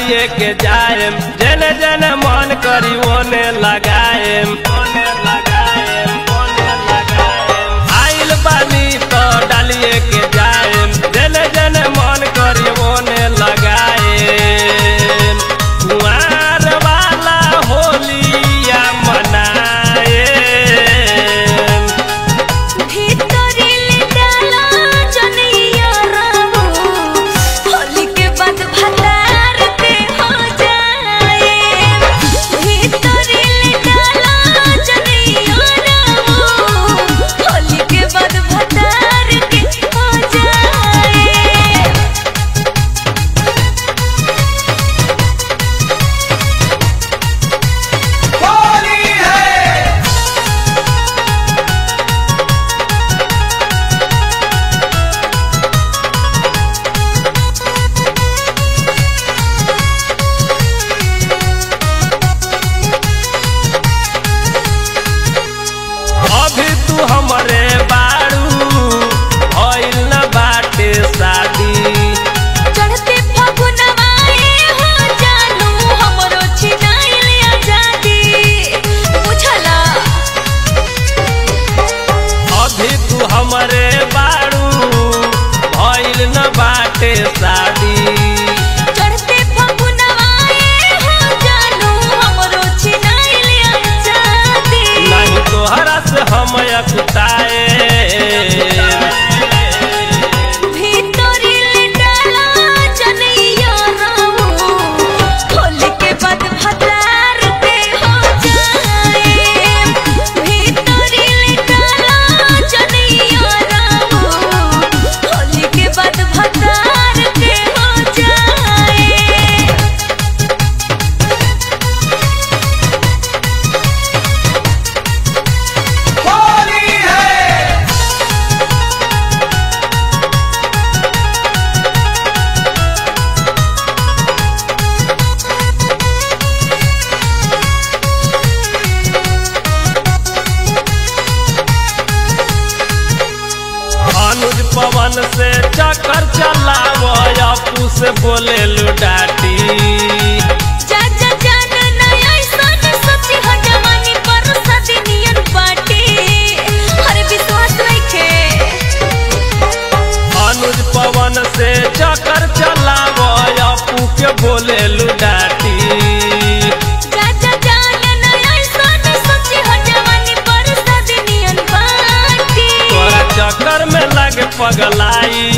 डालिए के जाएम जने जने मन करी ओने लगाएम ओने लगाएम ओने लगाएम आइल बानी तो डालिए के जाएम जने जने मन करी ओने लगाएम कुंवार वाला होलिया मनाएम भीतरिल डाला जनिया रामो होली के बाद भतार के हो जाए भीतरिल डाला जनिया रामो होली के बाद भतार के हो जाए अभी तू हमरे बारू भइल न बाटे शादी चढ़ते फगुनवाए हो जानू हमरो छिनाइल आजादी बुझला अभी तू हमरे बारू भइल न बाटे शादी चढ़ते फगुनवाए हो जानू हमरो छिनाइल आजादी नहीं तोहरा से हम अकुताए भीतरिल डाला जनैया रामो होली के बाद भतार के हो जाए भीतरिल डाला जनैया रामो होली के बाद भतार के हो जाए अनुज पवन से चक्कर चलाव अपू से बोले लुडाटी जा जा जान नया सन सच्ची ह जवानी पर सदिनियन बाटे अरे विश्वास नइखे अनुज पवन से चक्कर चलाव अपू के बोले लुडाटी जा जा जान नया सन सच्ची ह जवानी पर सदिनियन बाटे तोरा चक्कर में लगे पगलाई